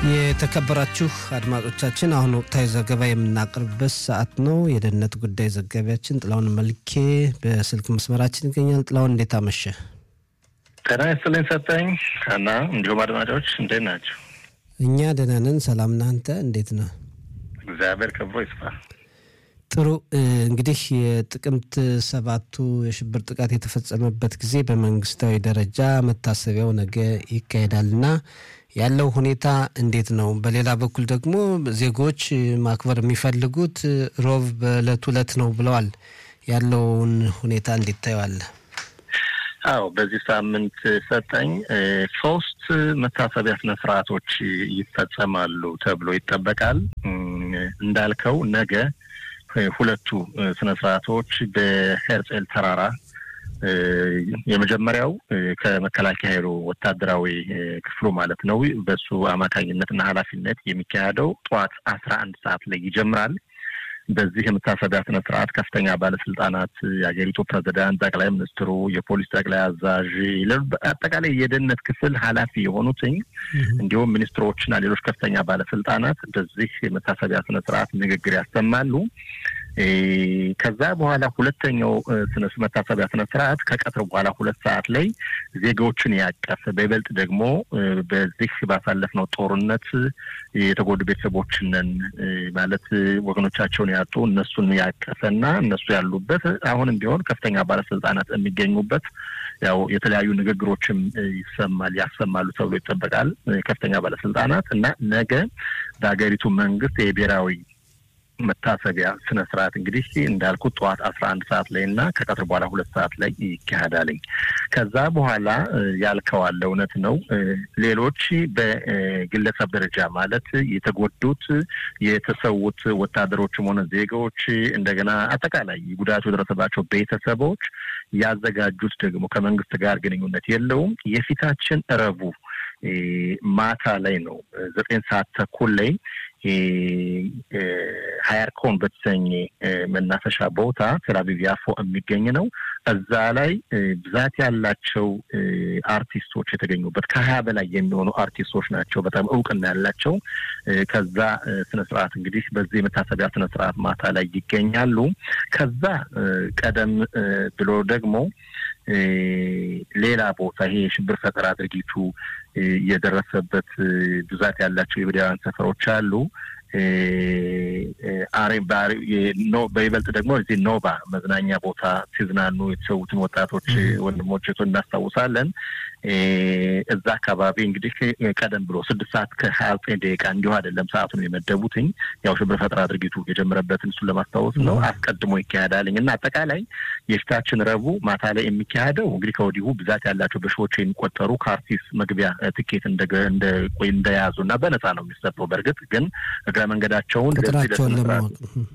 የተከበራችሁ አድማጮቻችን አሁን ወቅታዊ ዘገባ የምናቀርብበት ሰዓት ነው። የደህንነት ጉዳይ ዘጋቢያችን ጥላውን መልኬ በስልክ መስመራችን ይገኛል። ጥላውን እንዴት አመሸ? ጤና ይስጥልኝ ሰጠኝ እና እንዲሁም አድማጮች እንዴት ናቸው? እኛ ደህና ነን። ሰላም ነህ? አንተ እንዴት ነህ? እግዚአብሔር ክብሮ ይስፋ። ጥሩ እንግዲህ የጥቅምት ሰባቱ የሽብር ጥቃት የተፈጸመበት ጊዜ በመንግስታዊ ደረጃ መታሰቢያው ነገ ይካሄዳልና ያለው ሁኔታ እንዴት ነው? በሌላ በኩል ደግሞ ዜጎች ማክበር የሚፈልጉት ሮብ በዕለት ዕለት ነው ብለዋል። ያለውን ሁኔታ እንዴት ታየዋለህ? አዎ በዚህ ሳምንት ሰጠኝ ሶስት መታሰቢያ ስነ ስርዓቶች ይፈጸማሉ ተብሎ ይጠበቃል። እንዳልከው ነገ ሁለቱ ስነ ስርዓቶች በሄርጼል ተራራ የመጀመሪያው ከመከላከያ ኃይሉ ወታደራዊ ክፍሉ ማለት ነው። በሱ አማካኝነትና ኃላፊነት የሚካሄደው ጠዋት አስራ አንድ ሰዓት ላይ ይጀምራል። በዚህ የመታሰቢያ ስነ ስርዓት ከፍተኛ ባለስልጣናት፣ የሀገሪቱ ፕሬዚዳንት፣ ጠቅላይ ሚኒስትሩ፣ የፖሊስ ጠቅላይ አዛዥ፣ አጠቃላይ የደህንነት ክፍል ኃላፊ የሆኑትኝ እንዲሁም ሚኒስትሮችና ሌሎች ከፍተኛ ባለስልጣናት በዚህ የመታሰቢያ ስነ ስርዓት ንግግር ያሰማሉ። ከዛ በኋላ ሁለተኛው ስነ መታሰቢያ ስነ ስርዓት ከቀትር በኋላ ሁለት ሰዓት ላይ ዜጋዎችን ያቀፈ በይበልጥ ደግሞ በዚህ ባሳለፍነው ጦርነት የተጎዱ ቤተሰቦችንን ማለት ወገኖቻቸውን ያጡ እነሱን ያቀፈና እነሱ ያሉበት አሁንም ቢሆን ከፍተኛ ባለስልጣናት የሚገኙበት ያው የተለያዩ ንግግሮችም ይሰማል ያሰማሉ ተብሎ ይጠበቃል። ከፍተኛ ባለስልጣናት እና ነገ በሀገሪቱ መንግስት የብሔራዊ መታሰቢያ ስነ ስርዓት እንግዲህ እንዳልኩት ጠዋት አስራ አንድ ሰዓት ላይ እና ከቀትር በኋላ ሁለት ሰዓት ላይ ይካሄዳልኝ። ከዛ በኋላ ያልከዋለ እውነት ነው። ሌሎች በግለሰብ ደረጃ ማለት የተጎዱት የተሰዉት ወታደሮችም ሆነ ዜጋዎች እንደገና አጠቃላይ ጉዳቱ የደረሰባቸው ቤተሰቦች ያዘጋጁት ደግሞ ከመንግስት ጋር ግንኙነት የለውም የፊታችን እረቡ ማታ ላይ ነው ዘጠኝ ሰዓት ተኩል ላይ ሀያርኮን በተሰኘ መናፈሻ ቦታ ቴልአቪቭ ያፎ የሚገኝ ነው። እዛ ላይ ብዛት ያላቸው አርቲስቶች የተገኙበት ከሀያ በላይ የሚሆኑ አርቲስቶች ናቸው፣ በጣም እውቅና ያላቸው። ከዛ ስነ ስርዓት እንግዲህ በዚህ የመታሰቢያ ስነ ስርዓት ማታ ላይ ይገኛሉ። ከዛ ቀደም ብሎ ደግሞ ሌላ ቦታ ይሄ የሽብር ፈጠራ ድርጊቱ የደረሰበት ብዛት ያላቸው የብዳውያን ሰፈሮች አሉ። አሬ በይበልጥ ደግሞ እዚህ ኖባ መዝናኛ ቦታ ሲዝናኑ የተሰዉትን ወጣቶች ወንድሞች እናስታውሳለን። እዛ አካባቢ እንግዲህ ቀደም ብሎ ስድስት ሰዓት ከሀያ ዘጠኝ ደቂቃ እንዲሁ አይደለም ሰዓቱን የመደቡትኝ ያው ሽብር ፈጠራ ድርጊቱ የጀመረበትን እሱን ለማስታወስ ነው። አስቀድሞ ይካሄዳልኝ እና አጠቃላይ የፊታችን ረቡዕ ማታ ላይ የሚካሄደው እንግዲህ ከወዲሁ ብዛት ያላቸው በሺዎች የሚቆጠሩ ከአርቲስት መግቢያ ትኬት እንደያዙ እና በነፃ ነው የሚሰጠው። በእርግጥ ግን እግረ መንገዳቸውን ቁጥራቸውን ለማወቅ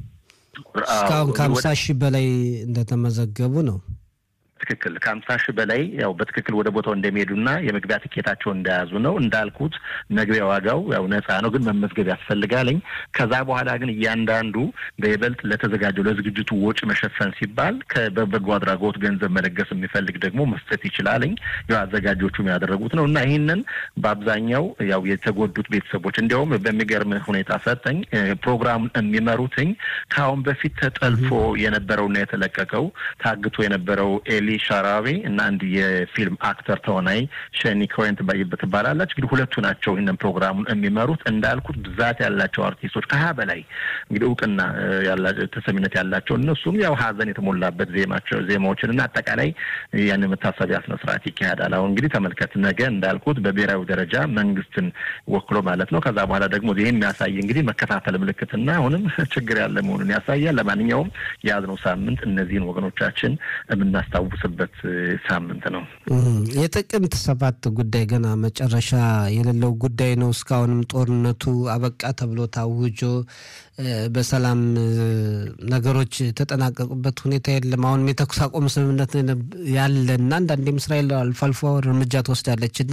እስካሁን ከሀምሳ ሺህ በላይ እንደተመዘገቡ ነው። ትክክል ከሀምሳ ሺህ በላይ ያው በትክክል ወደ ቦታው እንደሚሄዱና የመግቢያ ትኬታቸውን እንደያዙ ነው። እንዳልኩት መግቢያ ዋጋው ያው ነፃ ነው፣ ግን መመዝገብ ያስፈልጋለኝ። ከዛ በኋላ ግን እያንዳንዱ በይበልጥ ለተዘጋጀው ለዝግጅቱ ወጪ መሸፈን ሲባል በበጎ አድራጎት ገንዘብ መለገስ የሚፈልግ ደግሞ መስጠት ይችላለኝ። ያው አዘጋጆቹም ያደረጉት ነው እና ይህንን በአብዛኛው ያው የተጎዱት ቤተሰቦች እንዲያውም በሚገርም ሁኔታ ሰጠኝ ፕሮግራሙን የሚመሩትኝ ከአሁን በፊት ተጠልፎ የነበረውና የተለቀቀው ታግቶ የነበረው ኤሊ ሻራዊ እና አንድ የፊልም አክተር ተዋናይ ሸኒ ኮሄን ትባላለች። እንግዲህ ሁለቱ ናቸው ይህንን ፕሮግራሙን የሚመሩት። እንዳልኩት ብዛት ያላቸው አርቲስቶች ከሀያ በላይ እንግዲህ እውቅና ተሰሚነት ያላቸው እነሱም ያው ሀዘን የተሞላበት ዜማቸው ዜማዎችን እና አጠቃላይ ያን መታሰቢያ ስነ ስርዓት ይካሄዳል። አሁን እንግዲህ ተመልከት፣ ነገ እንዳልኩት በብሔራዊ ደረጃ መንግስትን ወክሎ ማለት ነው። ከዛ በኋላ ደግሞ ይህ የሚያሳይ እንግዲህ መከታተል ምልክትና አሁንም ችግር ያለ መሆኑን ያሳያል። ለማንኛውም የያዝነው ሳምንት እነዚህን ወገኖቻችን የምናስታውስ በት ሳምንት ነው። የጥቅምት ሰባት ጉዳይ ገና መጨረሻ የሌለው ጉዳይ ነው። እስካሁንም ጦርነቱ አበቃ ተብሎ ታውጆ በሰላም ነገሮች የተጠናቀቁበት ሁኔታ የለም። አሁንም የተኩስ አቁም ስምምነት ያለ እና አንዳንዴም እስራኤል አልፎ አልፎ እርምጃ ትወስዳለች እና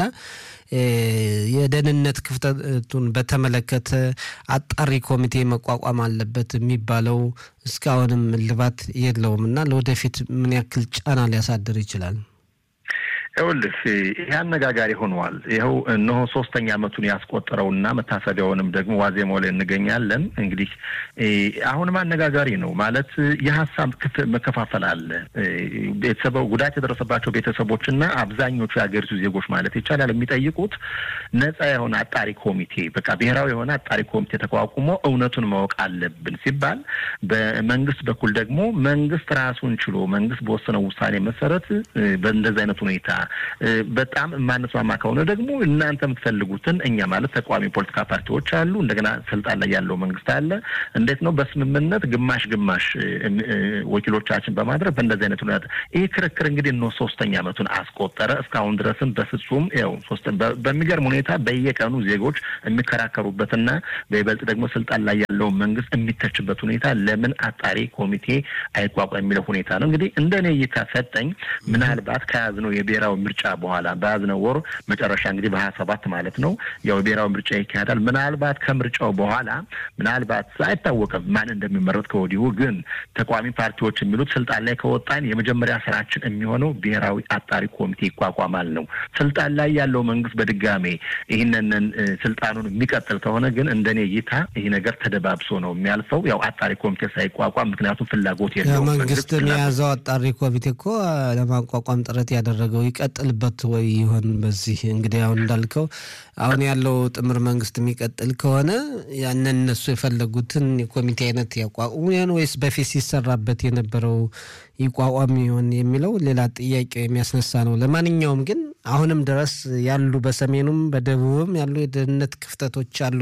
የደህንነት ክፍተቱን በተመለከተ አጣሪ ኮሚቴ መቋቋም አለበት የሚባለው እስካሁንም እልባት የለውም እና ለወደፊት ምን ያክል ጫና ሊያሳድር ይችላል? ይኸውልህ ይህ አነጋጋሪ ሆነዋል። ይኸው እነሆ ሶስተኛ ዓመቱን ያስቆጠረውና መታሰቢያውንም ደግሞ ዋዜማው ላይ እንገኛለን። እንግዲህ አሁንም አነጋጋሪ ነው ማለት የሀሳብ መከፋፈል አለ። ቤተሰቡ ጉዳት የደረሰባቸው ቤተሰቦችና አብዛኞቹ የሀገሪቱ ዜጎች ማለት ይቻላል የሚጠይቁት ነጻ የሆነ አጣሪ ኮሚቴ በቃ ብሔራዊ የሆነ አጣሪ ኮሚቴ ተቋቁሞ እውነቱን ማወቅ አለብን ሲባል፣ በመንግስት በኩል ደግሞ መንግስት ራሱን ችሎ መንግስት በወሰነው ውሳኔ መሰረት በእንደዚህ አይነት ሁኔታ በጣም የማንስማማ ከሆነ ደግሞ እናንተ የምትፈልጉትን እኛ ማለት ተቃዋሚ ፖለቲካ ፓርቲዎች አሉ፣ እንደገና ስልጣን ላይ ያለው መንግስት አለ። እንዴት ነው በስምምነት ግማሽ ግማሽ ወኪሎቻችን በማድረግ በእንደዚህ አይነት ሁኔታ ይህ ክርክር እንግዲህ እነ ሶስተኛ ዓመቱን አስቆጠረ። እስካሁን ድረስም በፍጹም ያው ሶስት በሚገርም ሁኔታ በየቀኑ ዜጎች የሚከራከሩበትና በይበልጥ ደግሞ ስልጣን ላይ ያለው መንግስት የሚተችበት ሁኔታ ለምን አጣሪ ኮሚቴ አይቋቋም የሚለው ሁኔታ ነው። እንግዲህ እንደ እኔ እይታ ሰጠኝ ምናልባት ከያዝነው የብሔራዊ ምርጫ በኋላ በያዝነው ወር መጨረሻ እንግዲህ በሀያ ሰባት ማለት ነው ያው የብሔራዊ ምርጫ ይካሄዳል። ምናልባት ከምርጫው በኋላ ምናልባት አይታወቅም ማን እንደሚመረጥ ከወዲሁ ግን ተቃዋሚ ፓርቲዎች የሚሉት ስልጣን ላይ ከወጣን የመጀመሪያ ስራችን የሚሆነው ብሔራዊ አጣሪ ኮሚቴ ይቋቋማል ነው። ስልጣን ላይ ያለው መንግስት በድጋሜ ይህንን ስልጣኑን የሚቀጥል ከሆነ ግን እንደኔ እይታ ይህ ነገር ተደባብሶ ነው የሚያልፈው። ያው አጣሪ ኮሚቴ ሳይቋቋም ምክንያቱም ፍላጎት የለውም። መንግስት የያዘው አጣሪ ኮሚቴ እኮ ለማቋቋም ጥረት ያደረገው ይቀጥልበት ወይ ይሆን? በዚህ እንግዲህ አሁን እንዳልከው አሁን ያለው ጥምር መንግስት የሚቀጥል ከሆነ ያንን እነሱ የፈለጉትን የኮሚቴ አይነት ያቋቁሙ ይሆን ወይስ በፊት ሲሰራበት የነበረው ይቋቋም ይሆን የሚለው ሌላ ጥያቄ የሚያስነሳ ነው። ለማንኛውም ግን አሁንም ድረስ ያሉ በሰሜኑም በደቡብም ያሉ የደህንነት ክፍተቶች አሉ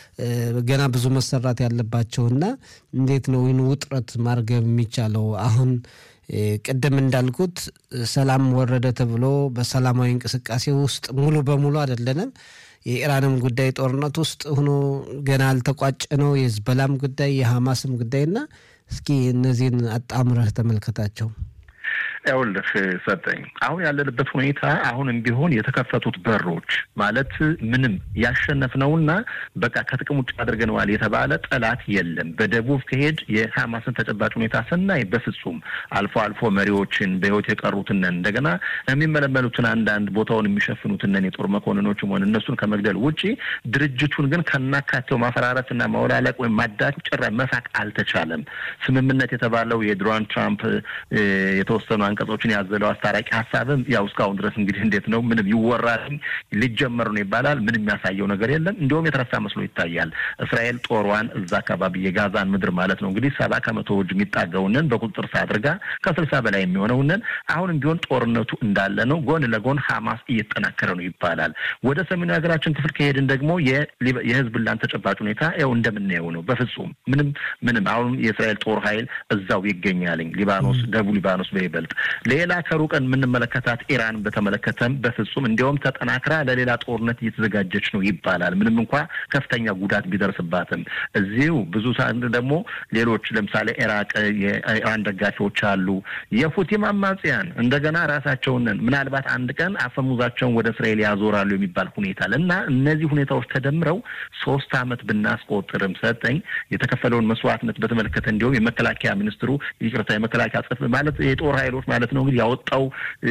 ገና ብዙ መሰራት ያለባቸውና እንዴት ነው ይህን ውጥረት ማርገብ የሚቻለው? አሁን ቅድም እንዳልኩት ሰላም ወረደ ተብሎ በሰላማዊ እንቅስቃሴ ውስጥ ሙሉ በሙሉ አይደለንም። የኢራንም ጉዳይ ጦርነት ውስጥ ሆኖ ገና አልተቋጨ ነው። የህዝበላም ጉዳይ የሐማስም ጉዳይና እስኪ እነዚህን አጣምረህ ተመልከታቸው። ይኸውልህ ሰጠኝ አሁን ያለንበት ሁኔታ አሁንም ቢሆን የተከፈቱት በሮች ማለት ምንም ያሸነፍነውና በቃ ከጥቅም ውጭ አድርገነዋል የተባለ ጠላት የለም። በደቡብ ከሄድ የሐማስን ተጨባጭ ሁኔታ ስናይ በፍጹም አልፎ አልፎ መሪዎችን በህይወት የቀሩትነን እንደገና የሚመለመሉትን አንዳንድ ቦታውን የሚሸፍኑትነን የጦር መኮንኖችም ሆነ እነሱን ከመግደል ውጪ ድርጅቱን ግን ከናካቴው ማፈራረስና ማውላለቅ ወይም ማዳት ጭራ መሳቅ አልተቻለም። ስምምነት የተባለው የዶናልድ ትራምፕ የተወሰኑ አንቀጾችን ያዘለው አስታራቂ ሀሳብም ያው እስካሁን ድረስ እንግዲህ እንዴት ነው ምንም ይወራል ሊጀመር ነው ይባላል። ምንም የሚያሳየው ነገር የለም። እንዲሁም የተረሳ መስሎ ይታያል። እስራኤል ጦሯን እዛ አካባቢ የጋዛን ምድር ማለት ነው እንግዲህ ሰባ ከመቶ እጅ የሚጣገውንን በቁጥጥር ስር አድርጋ ከስልሳ በላይ የሚሆነውንን አሁንም ቢሆን ጦርነቱ እንዳለ ነው። ጎን ለጎን ሀማስ እየተጠናከረ ነው ይባላል። ወደ ሰሜኑ ሀገራችን ክፍል ከሄድን ደግሞ የህዝብላን ተጨባጭ ሁኔታ ያው እንደምናየው ነው። በፍጹም ምንም ምንም አሁን የእስራኤል ጦር ኃይል እዛው ይገኛልኝ ሊባኖስ፣ ደቡብ ሊባኖስ በይበልጥ ሌላ ከሩቀን የምንመለከታት ኢራን በተመለከተም በፍጹም እንዲያውም ተጠናክራ ለሌላ ጦርነት እየተዘጋጀች ነው ይባላል። ምንም እንኳ ከፍተኛ ጉዳት ቢደርስባትም እዚሁ ብዙ ደግሞ ሌሎች ለምሳሌ ኢራቅ የኢራን ደጋፊዎች አሉ። የሁቲም አማጽያን እንደገና ራሳቸውን ምናልባት አንድ ቀን አፈሙዛቸውን ወደ እስራኤል ያዞራሉ የሚባል ሁኔታ እና እነዚህ ሁኔታዎች ተደምረው ሶስት ዓመት ብናስቆጥርም ሰጠኝ የተከፈለውን መስዋዕትነት በተመለከተ እንዲሁም የመከላከያ ሚኒስትሩ ይቅርታ የመከላከያ ጽፍ ማለት የጦር ኃይሎች ማለት ነው እንግዲህ ያወጣው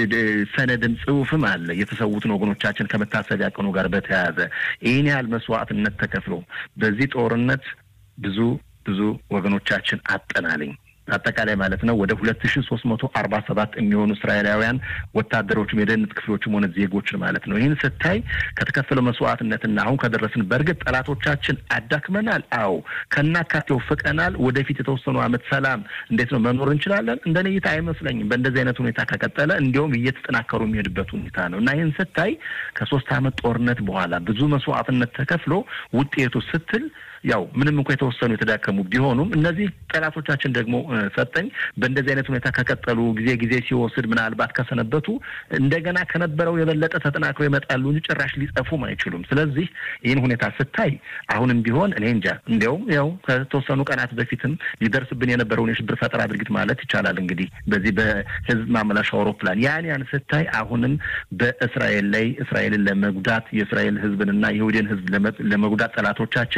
ሰነድም ጽሁፍም አለ የተሰዉትን ወገኖቻችን ከመታሰቢያ ቀኑ ጋር በተያያዘ ይህን ያህል መስዋዕትነት ተከፍሎ በዚህ ጦርነት ብዙ ብዙ ወገኖቻችን አጠናልኝ አጠቃላይ ማለት ነው ወደ ሁለት ሺ ሶስት መቶ አርባ ሰባት የሚሆኑ እስራኤላውያን ወታደሮችም የደህንነት ክፍሎችም ሆነ ዜጎችን ማለት ነው። ይህን ስታይ ከተከፈለው መስዋዕትነትና አሁን ከደረስን በእርግጥ ጠላቶቻችን አዳክመናል። አዎ ከናካቴው ፍቀናል። ወደፊት የተወሰኑ ዓመት ሰላም እንዴት ነው መኖር እንችላለን? እንደ እይታ አይመስለኝም። በእንደዚህ አይነት ሁኔታ ከቀጠለ እንዲያውም እየተጠናከሩ የሚሄድበት ሁኔታ ነው እና ይህን ስታይ ከሶስት ዓመት ጦርነት በኋላ ብዙ መስዋዕትነት ተከፍሎ ውጤቱ ስትል ያው ምንም እንኳ የተወሰኑ የተዳከሙ ቢሆኑም እነዚህ ጠላቶቻችን ደግሞ ሰጠኝ በእንደዚህ አይነት ሁኔታ ከቀጠሉ ጊዜ ጊዜ ሲወስድ ምናልባት ከሰነበቱ እንደገና ከነበረው የበለጠ ተጠናክረው ይመጣሉ እንጂ ጭራሽ ሊጠፉም አይችሉም። ስለዚህ ይህን ሁኔታ ስታይ አሁንም ቢሆን እኔ እንጃ እንዲያውም ያው ከተወሰኑ ቀናት በፊትም ሊደርስብን የነበረውን የሽብር ፈጠራ ድርጊት ማለት ይቻላል እንግዲህ በዚህ በህዝብ ማመላሻ አውሮፕላን ያን ያን ስታይ አሁንም በእስራኤል ላይ እስራኤልን ለመጉዳት የእስራኤል ህዝብንና የይሁድን ህዝብ ለመጉዳት ጠላቶቻችን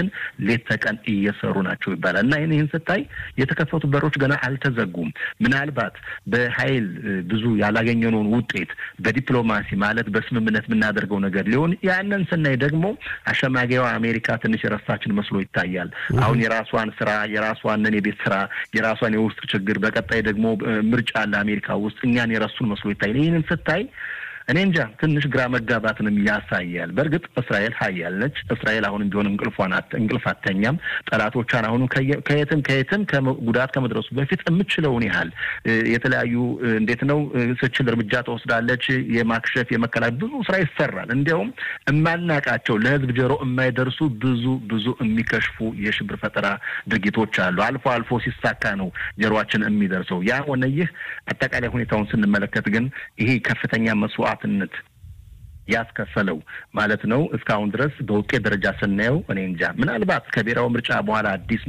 ሌት ተቀን እየሰሩ ናቸው ይባላል እና ይህን ይህን ስታይ የተከፈቱ በሮች ገና አልተዘጉም። ምናልባት በኃይል ብዙ ያላገኘነውን ውጤት በዲፕሎማሲ ማለት በስምምነት የምናደርገው ነገር ሊሆን ያንን ስናይ ደግሞ አሸማጊዋ አሜሪካ ትንሽ የረሳችን መስሎ ይታያል። አሁን የራሷን ስራ የራሷንን የቤት ስራ የራሷን የውስጥ ችግር በቀጣይ ደግሞ ምርጫ አለ አሜሪካ ውስጥ እኛን የረሱን መስሎ ይታያል። ይህንን ስታይ እኔ እንጃ ትንሽ ግራ መጋባትንም ያሳያል። በእርግጥ እስራኤል ሀያል ነች። እስራኤል አሁንም ቢሆን እንቅልፏን እንቅልፍ አተኛም። ጠላቶቿን አሁንም ከየትም ከየትም ጉዳት ከመድረሱ በፊት የምችለውን ያህል የተለያዩ እንዴት ነው ስችል እርምጃ ተወስዳለች። የማክሸፍ የመከላከል ብዙ ስራ ይሰራል። እንዲያውም የማናቃቸው ለህዝብ ጆሮ የማይደርሱ ብዙ ብዙ የሚከሽፉ የሽብር ፈጠራ ድርጊቶች አሉ። አልፎ አልፎ ሲሳካ ነው ጆሮአችን የሚደርሰው። ያ ሆነ ይህ አጠቃላይ ሁኔታውን ስንመለከት ግን ይሄ ከፍተኛ መስዋዕት ነት ያስከፈለው ማለት ነው። እስካሁን ድረስ በውጤት ደረጃ ስናየው እኔ እንጃ ምናልባት ከብሔራዊ ምርጫ በኋላ አዲስ